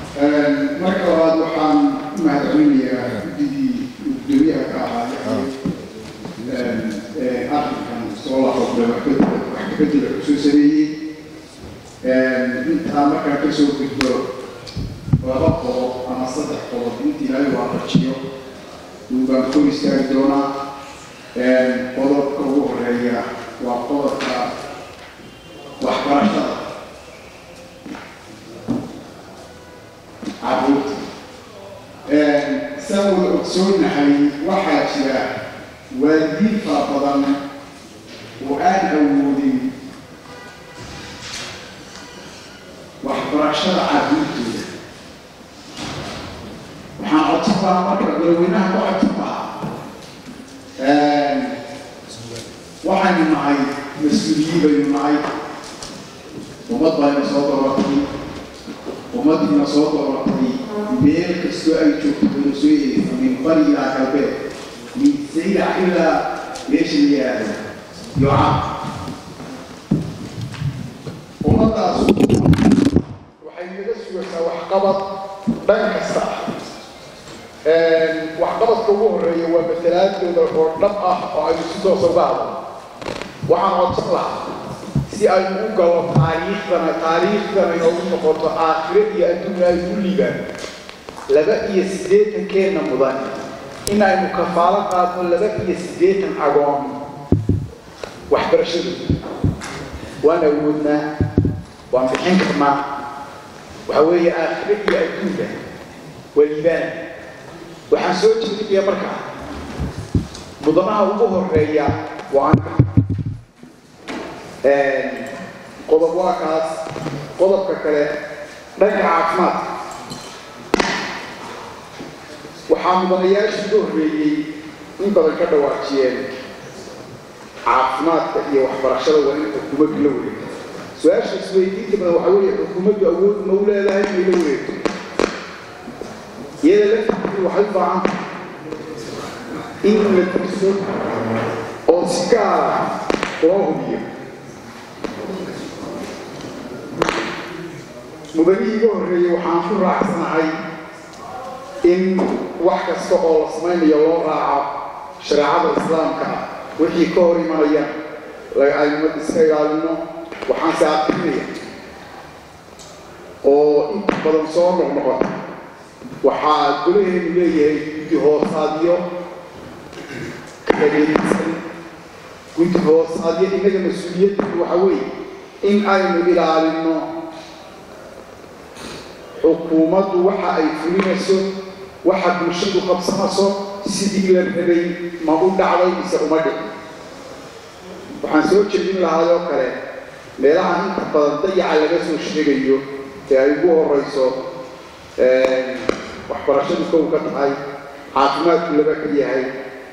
marka labaad waxaan u mahadcelinayaa guddigii gudoomiyaha ka ahaa arrinkan soo laxoqday wax kabedela kusoo sameeyey intaa markaa kasoo gudbo laba qodob ama saddex qodob inta ilaahay waafajiyo baan ku istaagi doonaa qodobka ugu horeeya waa qodobka waxbarashada caruurta saa wada ogsoonahay waxaa jira waalidiin fara badan oo aan awoodin waxbarashada caruurtooda waxaan codsan lahaa marka dadweynaha ka codsan lahaa waxaynu nahay mas-uuliyiin baynu nahay ummad bayna soo dooratay ummadiina soo dooratay meel kastoo ay joogto baynu soo eegaysa min bari ilaa galbeed min saylac ilaa meesha la yihahdo yoca ummadaas waxay naga sugaysaa waxqabad dhan kasta ah waxqabadka ugu horeeya waa matalaadooda oo dhab ah oo aynu si toosa uga hadlo waxaan codsan lahaa si aynu u galo taariikhdana taariikhdana inoogu noqoto aakhiro iyo adduunya aynu u liibaan laba iyo siddeetankeenna mudan in aynu kafaalo qaadno laba iyo siddeetan agoon waxbarashadooda waan awoodnaa waan bixin karnaa waxa weeye aakhiro iyo adduunka waa liibaan waxaan soo jeedinaya markaa mudanaha ugu horeeya waa qodob waa kaas qodobka kale dhanka caafimaadka waxaa mudanayaashii ugu horreeyey in badan ka dhawaajiyeen caafimaadka iyo waxbarashada waa in xukuumaddu la wareegto su-aasha isweydiinta badan waxaa weeye xukuumaddu awood ma u leedahay inay la wareegto iyada laftiisu waxay u baahan in la dirso oo si gaara loo hubiyo mudanihii iga horreeyey waxaan ku raacsanahay in wax kasta oo la samaynayo loo raaco shareecada islaamka ah wixii ka hor imanaya aynu iska ilaalino waxaanse aqrinaya oo inta badan soo noqnoqota waxaa golaheenu leeyahay guddi hoosaadyo kalageedisan guddi hoosaadyo innaga mas-uuliyaddeedu waxa weeye in aynu ilaalino xukuumaddu waxa ay fulinayso waxa bulshadu qabsanayso sidii la rabay ma u dhacday mise uma dhicin waxaan soo jeedin lahaayoo kale meelaha inta badan dayaca laga soo sheegayo ee ay ugu horeyso waxbarashadu kow ka tahay caafimaadku laba ka yahay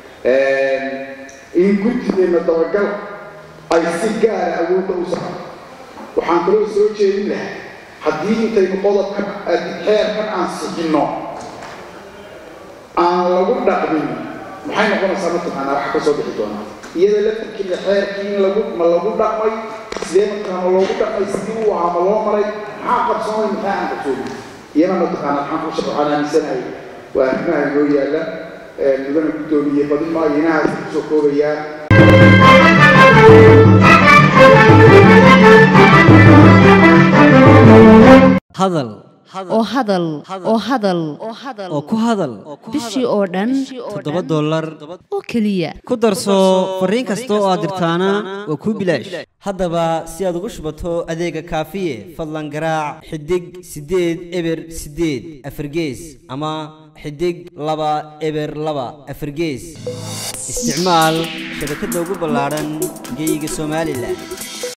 in guddideenna dabagal ay si gaara awoodda u saco waxaan kaloo soo jeedin lahaa haddii intaynu qodobkan xeerkan aan sixinno aan lagu dhaqmin maxay noqonaysaa mataqaanaa waxa ka soo bixi doonaa iyada laftirkeeda xeerkii in lagu ma lagu dhaqmay sidee mataqaana loogu dhaqmay sidii uu ahaa ma loo maray maxaa qabsoomay maxaa aan qabsoomin iyana mataqaana maxaan ku shaqo waxaan aaminsanahay waa arrimaha inoo yaalla mudana guddoomiye badin maayo inahaas kusoo koobayaa hadal oo hadal oo hadal oo ku hadal bishii oo dhan toddoba dollar oo keliya ku darso fariin kasta oo aad dirtaana waa kuu bilaash haddaba si aad ugu shubato adeega kaafiye fadlan garaac xidig siddeed eber siddeed afargees ama xidig laba eber laba afargees isticmaal shabakadda ugu ballaadhan geyga somalilan